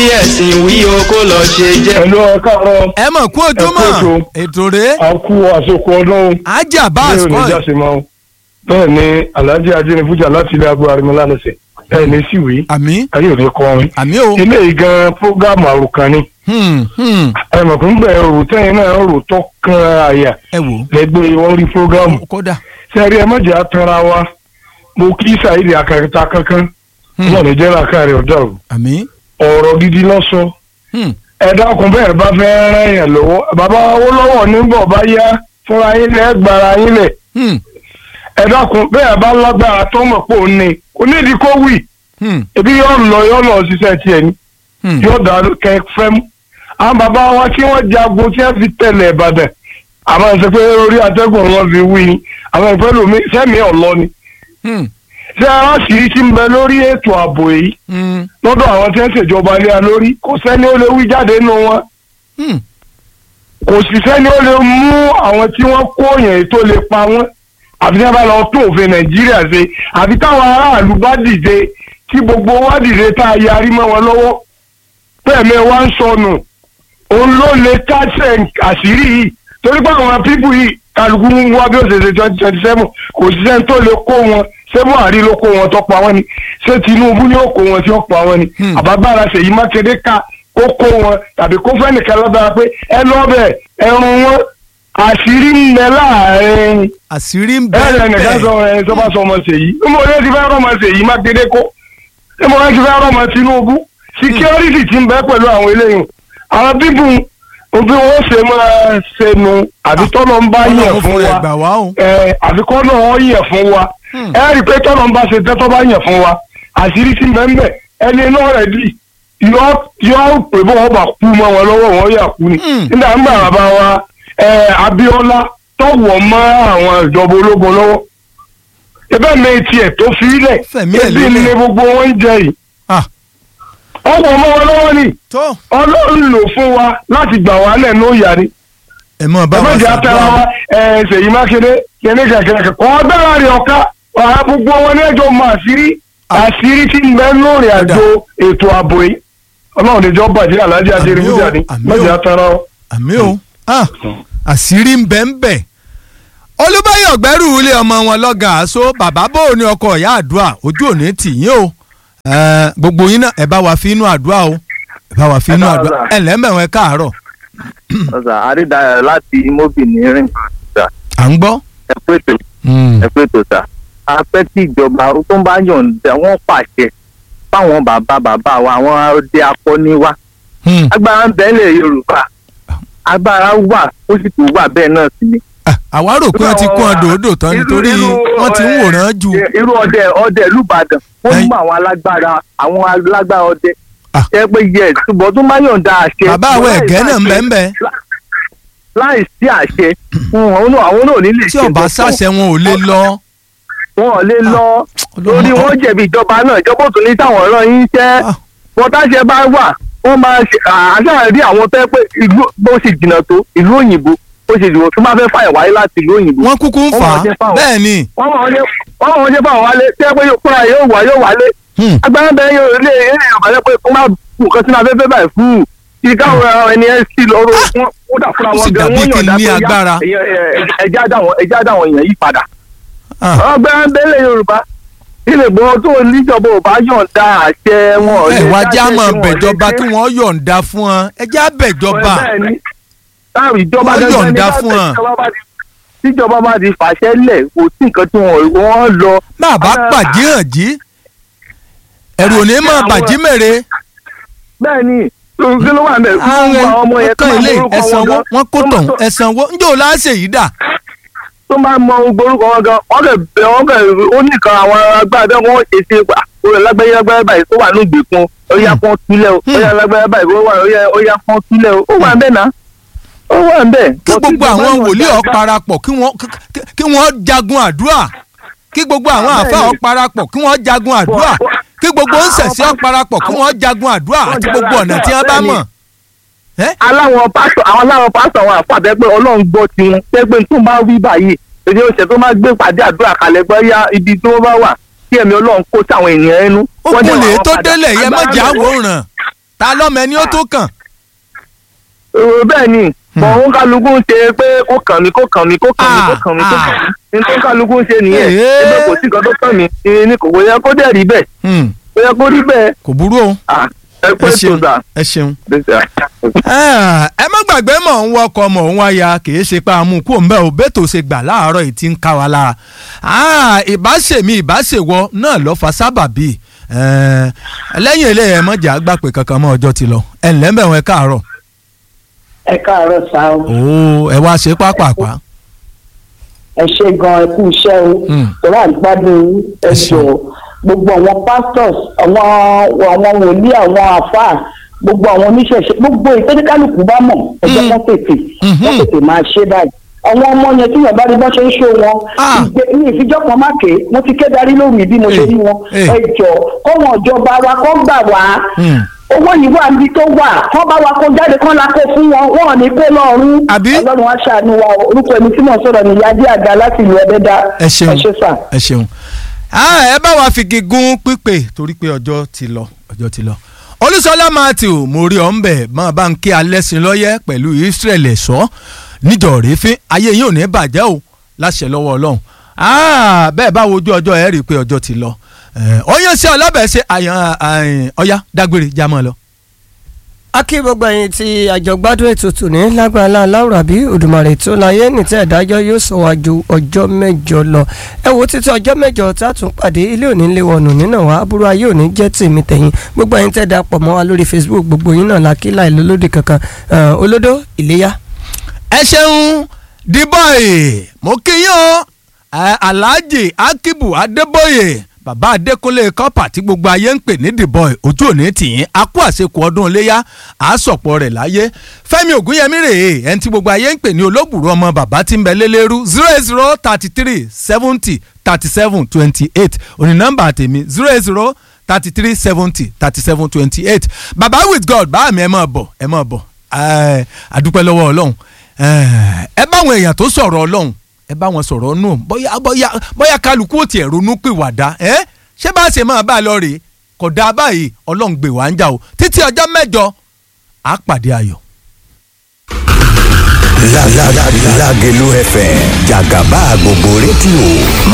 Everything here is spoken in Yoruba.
ẹ̀sìn wí o kó lọ ṣe jẹ́. ẹ̀lú ọ̀kàrọ̀ ẹ mọ̀ kú ojúmọ́ Ẹ kú ètò. ètò rèé àkú àsokò ọdún ajá báàs ní kọ́ ẹ̀ oníjàsí mọ́ bẹ́ẹ̀ ni alhaji ajínifújà láti ilé agbó arimọ́lá lọ́sẹ̀ bẹ́ẹ̀ ni síwèé àmì ayé òde kọrin àmì o eléyìí gan prógámù àròkàn ni Hmm, hmm. ẹ mọ̀ fún bẹ́ẹ̀ rò tẹ́yìn náà rò tó kan àyà ẹ wò lẹ́gbẹ́ wọn rí prógámù ó kódà sẹ́rí ẹ mọ̀jẹ̀ atara wa mo kí sàìdì akẹ́kẹ́ta kankan Hmm. wọn ní jẹ́rà káàrí ọ̀dọ́ o àmì ọ̀rọ̀ gidi lọ́sọ Hmm, ẹ dákun bẹ́ẹ̀ bá fẹ́ rán yẹn lọ́wọ́ bàbá Awólọ́wọ̀ nígbà bá yá fúnra yín lẹ́ gbára yín lẹ̀ hmm, ẹ dákun bẹ́ẹ̀ bá lágbára tó mọ̀ pé òun ni kò nídìí kó wì hmm, ebi yóò lọ yóò lọ ṣiṣẹ́ tiẹ̀ ni hmm. yóò dá kẹ fẹ́ mú àwọn bàbá wa tí wọ́n jagun tí wọ́n fi tẹ̀lé Ìbàdàn àmọ́ ẹ sọ pé orí atẹ́gùn wọn fi wí ni àwọn ìfẹ́ lomi sẹ́mi ọ̀lọ́ ni Hmm, ṣé aráàṣírí ti ń bẹ lórí ètò ààbò yìí hmm, lọ́dọ̀ àwọn tí wọ́n ṣèjọba lé a lórí kò sẹ́ni ó lè wí jáde nínú wọn hmm. kò sì sẹ́ni ó lè mú àwọn tí wọ́n kó yẹn tó lè pa wọ́n àfi tí wọ́n bá lọ tún òfin Nàìjíríà ṣe àfi táwọn aráàlú bá dìde tí gbogbo wa dìde tá a yarí mọ́ wọn lọ́wọ́ bẹ́ẹ̀ mi wá ń sọnù òun ló lè kásẹ̀ àṣírí yìí torí pé àwọn pípù yìí kálukú ń wá bí ó ṣe ṣe twenty twenty seven kò sí sẹ́ni tó lè kó wọn ṣé Buhari ló kó wọn tó pa wọ́n ni ṣé Tinubu ni ó kó wọn tí ó pa wọ́n ni Hmm. àbábára Ṣèyí Mákindé ká kó kó wọn tàbí kó fẹ́ nìkan lọ́dọ̀ pé ẹ lọ́bẹ̀ ẹrun wọn àṣírí ń bẹ láàrin àṣírí ń ẹ ẹ nìkan bẹ́ẹ̀ sọ ẹ tó bá sọ ọmọ Ṣèyí ń bọ̀ ní ti fẹ́ rọ́mọ Ṣèyí Mákindé kó ń bọ̀ ní ti fẹ́ rọ́mọ Tinubu security ti ń bẹ pẹ̀lú àwọn eléyìí àwọn bíbù bí wọ́n ṣe máa ṣe nu àbí tọ́lọ́ ń bá yẹ̀ Ọlọ́run fún fún rẹ̀ wa gbà wá o ẹ àfikọ́ náà wọ́n yẹ̀ fún wa Hmm. ẹ rí i pé tọ́lọ́ ń bá ṣe tẹ́tọ́ bá yẹ̀ fún wa àṣírí ti bẹ́ẹ̀ ẹni náà rẹ̀ dì yọ yọ pé bó wọn bá kú mọ́ wọn lọ́wọ́ wọn yà kú ni Hmm. nígbà ń bá bàbá wa ẹ Abíọ́lá tọ̀wọ̀ mọ́ àwọn ìjọba ológun lọ́wọ́ ẹbẹ́ mi tiẹ̀ tó fi ilẹ̀ Fẹ̀mí ẹ̀ ebi lélẹ̀. ni gbogbo wọn ń jẹ yìí Ah, ọ̀pọ̀ mọ́ wọn lọ́wọ́ ni tó Ọlọ́run lò fún wa láti gbà wá lẹ̀ ní òyà ni ẹ mọ̀ bá wa ẹgbẹ́jì atẹ́ra wa ṣàdúrà ẹ̀ Ṣèyí Mákindé kẹ́ni kẹ̀kẹ́ kọ́ agbára rẹ̀ ọ̀ka ọ̀hà gbogbo wọn ní ẹjọ́ mọ àṣírí Ah. àṣírí tí ń bẹ lórí àjò ètò ààbò yìí ọlọ́run níjọ́ bàjẹ́ aláàjì adéré Àmín o, fújà ni àmín mọ̀jẹ̀ o. atẹ́ra wa. àmì o Ah, àṣírí ń bẹ ń bẹ olúbáyọ̀ gbẹ́rù ilé ọmọ wọn lọ́gàn àṣọ bàbá bò ní ọkọ̀ ìyá àdúrà ojú òní tì yín o Eh, gbogbo yín náà ẹ bá wa fi inú àdúrà o ẹ bá wa fi inú Ẹ káàárọ̀ àdúrà sà. ẹ lẹ́mẹ̀wọ̀n ẹ káàárọ̀ ọ̀sà àrídàyọ̀ láti imobi ní rìngà à ń gbọ́. ẹ pé ètò Hmm. ẹ pé ètò sà a fẹ́ kí ìjọba tó ń bá yọ̀ǹda wọ́n pàṣẹ fáwọn bàbá bàbá wa àwọn ọdẹ akọni wa Hmm. agbára ń bẹ́ẹ̀lẹ̀ yorùbá agbára wà ó sì tún wà bẹ́ẹ̀ náà sí ni. Ah, àwa rò pé wọ́n ti kún ọdọ̀ odò tán nítorí wọ́n ti ń wòran jù. irú ọdẹ ọdẹ lùbàdàn wọ́n Ẹ̀yin- mú àwọn alágbára àwọn alágbára ọdẹ Ah. ẹ pé yẹ ṣùgbọ́n tó bá yọ̀ǹda àṣẹ. bàbá àwọn ẹ̀gẹ́ náà ń bẹ ń bẹ láì sí àṣẹ fún àwọn náà àwọn náà ò ní lè tí ọba tó. sáṣẹ wọn ò lè lọ. wọn ò lè lọ lórí wọn jẹ̀bi ìjọba náà ìjọba ò tún ní táwọn ọ̀rọ̀ yín jẹ́ Ah. wọn táṣẹ bá wà wọn máa ṣe àṣà rí àwọn tó yẹ pé ìlú bó ṣe jìnnà tó ìlú òyìnbó bó ṣe jìnnà tó máa fẹ́ fàyàn wáyé láti ìlú òyìnbó wọ́n kúkú ń Wọ́n fà máa á jẹ́ fáwọn. bẹ́ẹ̀ ni. wọ́n máa jẹ́ wọ́n máa jẹ́ fáwọn wálé tẹ́ pé yóò fúnra yóò wá yóò wálé Hmm. agbára bẹ́ẹ̀ yóò lé eré yorùbá lẹ́ pé kó má bù nǹkan sínú afẹ́fẹ́ báyìí fún un kí káwọn ẹni ẹ sí lọ́rọ̀ wọn ó dà fúnra Ó wọn sì gan dàbí wọ́n kí n yọ̀ǹda ní pé yá, agbára. èèyàn, ẹ, ẹ, ẹjá dáwọn ẹjá dáwọn èèyàn yí padà Ah. ọgbẹ́ abẹ́lẹ̀ yorùbá ilé gbọ́n tó níjọba ò bá yọ̀ǹda àṣẹ wọn. ò ẹ lè wá já dáṣẹ́ mọ̀ tí wọn ò lè bẹ̀jọba ṣe. kí wọ́n yọ̀ǹda fún wọn ẹ já bẹ̀jọba. Bẹ́ẹ̀ ni. táwọn ìjọba Wọ́n gangan ní yọ̀ǹda láti fún wọn. ìjọba bá ti- tíjọba bá ti fàṣẹ lẹ̀ kò sí nǹkan tí wọ́n wọ́n lọ. bàbá Àwọn- pàdé hàn jí ẹ̀rù òní mọ̀ Àwọn- bàjí mèrè. bẹ́ẹ̀ ni kí ló wà ń bẹ̀ fún àwọn ọmọ yẹn tó kan máa ilé morúkọ wọn ẹ̀sánwó gan- wọ́n kó tó tàn máa- ẹ̀sánwó njó láṣẹ yìí dà. tó máa mọ orúkọ wọn gan wọ́n kẹ̀ bẹ̀ wọ́n kẹ̀ ó nìkan àwọn agbára wọn ṣe ṣe pa olè lágbáyé lágbáyé báyìí tó wà ní ìgbèkùn ó yá kán túlẹ̀ o ó yá lágbáyá báyìí ó wà ó yá ó yá kán túlẹ̀ o ó wà ń bẹ̀ náà ó wà ń bẹ̀. kí gbogbo àwọn wòlíì ó parapọ̀ kí wọ́n kí- kí wọ́n jagun àdúrà kí gbogbo àwọn Bẹ́ẹ̀ àfa ni. ó parapọ̀ kí wọ́n jagun àdúrà Bọ̀- bọ̀- kí gbogbo ń ṣẹ̀ṣẹ̀ ó parapọ̀ kí wọ́n jagun àdúrà Wọ́n àti jagun gbogbo ọ̀nà tí wọ́n bá àdúrà, mọ̀. Ẹ́? aláwọn pásítọ̀ àwọn aláwọn pásítọ̀ àwọn àfàbẹ́ pé ọlọ́run gbọ́ tiwọn pé tó máa wí báyìí èdè oṣù tó máa gbé pàdé àdúrà kalẹ̀ gbọ́ yá ibi tí wọ́n bá wà kí ẹ̀mí ọlọ́run kó sáwọn ènìyàn ẹnu. ó Wọ́n dẹ̀ kún lè wà tó padà. délẹ̀ yẹ má Agbára jẹ́ bẹ̀rẹ̀- àwòrán. ta lọ́mọ ẹni ó tó kàn. Èrò bẹ́ẹ̀ ni bọ̀ òun kálukú ń ṣe pé kó kàn mí kó kàn mí kó kàn mí kó kàn mí kó kàn mí ní tó kálukú ń ṣe nìyẹn Èé. ẹgbẹ́ kò sí nǹkan tó kàn mí ní kò kò yẹ kó dẹ̀ rí bẹ́ẹ̀ Hmm, kò yẹ kó rí bẹ́ẹ̀ kò burú o Ah, ẹ pé ẹ tó ṣeun sà. ẹ ṣeun. Bẹ́ẹ̀ sà. Ah, ẹ má gbàgbé mọ̀ ń wọkọ̀ mọ̀ ń wáyà kì í ṣe pé àmú kú òǹbẹ́ ò bẹ́ẹ̀ tó ṣe gbà láàárọ̀ yìí ti ń ká wa lára Ah, ìbáṣèmí ìbáṣèwọ náà lọ́ fa sábàbí Eh, lẹ́yìn eléyìí ẹ mọ̀jà gbà pé kankan mọ́ ọjọ́ ti lọ ẹ ǹlẹ́ mẹ́wọ̀n ẹ káàárọ̀ ẹ káàárọ̀ sá o ooo ẹ wá ṣe pápápá ẹ ṣe gan ẹ kú iṣẹ́ o Mm. tọ́lá àgbàdùn yín ẹ Ẹ jọ ṣeun. gbogbo àwọn pastors àwọn àwọn wòlíì àwọn àfáà gbogbo àwọn oníṣẹ̀ṣe gbogbo ìtẹ́jẹ́kálùkù bá mọ̀ ẹ jẹ́ Mm. wọ́n tètè Mhm. wọ́n tètè máa ṣe báyìí àwọn ọmọ yẹn tí yàrá rí bá ṣe ń ṣó wọn Ah. ìgbé ní ìfijọ́ kan má ké mo ti ké darí lórí bí mo ṣe Eh, rí wọn eh. ẹ jọ kọ́wọn ìjọba wa kọ́ gbà wá Hmm. owó yìí wà níbi tó wà kọ́ bá wa kó jáde kọ́ la kó fún wọn wọn ò ní kó lọ́ọ̀rún Àbí? ọlọ́run á ṣàánú wa o. orúkọ ẹni tí mò ń sọ̀rọ̀ ní yadé àga láti ìlú ẹ̀dẹ́dá ẹ ṣeun ẹ ṣe sà. ẹ ṣeun Ah, ẹ bá wa figi gún pípé torí pé ọjọ́ ti lọ ọjọ́ ti lọ olùsọlá matthew mo rí ọ ń bẹ̀ máa bá ń kí alẹ́sìn lọ́yẹ́ pẹ̀lú israel ẹ̀ṣọ́ níjọ rèéfín ayé yìí ò ní bàjẹ́ o láṣẹ lọ́wọ́ ọlọ́run Ah, bẹ́ẹ̀ bá wojú ọjọ́ ẹ rí i pé ọjọ́ ti lọ ọyàn sí ọlọ́bẹ̀ ṣe àyàn ọ̀yá dágbére jámọ́ lọ. a kí gbogbo ẹ̀yin tí àjọgbádùn ètò tòní lágbára láwùrà bí Òdùmarè tó láyé nìtẹ́ ìdájọ́ yóò sọ wá ju ọjọ́ mẹ́jọ lọ ẹ wo títí ọjọ́ mẹ́jọ tá a tún pàdé ilé òní lé wọnù nínà wá aburú ayé òní jẹ́ tèmi tẹ̀yìn gbogbo ẹ̀yin tẹ́ da pọ̀ mọ́ wa lórí Facebook gbogbo yín náà lákì láì lólódì kankan Eh, olódó ìléyà. ẹ ṣeun dibọ́ì mo kí yín o ẹ, alhaji akibu adébóyè bàbá adékúnlé kọ́pà tí gbogbo ayé ń pè ní dibọ́ì ojú òní tìyín a kú àṣekù ọdún iléyà àásọ̀pọ̀ rẹ̀ láyé fẹ́mi ògúnyẹmí rèé ẹni tí gbogbo ayé ń pè ní olóbùrú ọmọ bàbá tí ń bẹ lélẹ́rú zero eight zero thirty three seventy thirty seven twenty eight òní nọ́mbà tèmi zero eight zero thirty three seventy thirty seven twenty eight bàbá with god bá mi ẹ máa bọ̀ ẹ máa bọ̀ ẹ àdúpẹ́ lọ́wọ́ ọlọ́run ẹ bá àwọn èèyàn tó sọ̀rọ̀ ọlọ́run ẹ bá wọn sọ̀rọ̀ nù bóyá bóyá bóyá kálukú ò tiẹ̀ ronú pìwàdà ẹ ṣé bá a ṣe máa bá a lọ rèé kò dáa báyìí ọlọ́run gbè wá ń jà o títí ọjọ́ mẹ́jọ á pàdé ayọ̀. Lágẹ̀lú FM jàgàbá gbogbo rédíò máa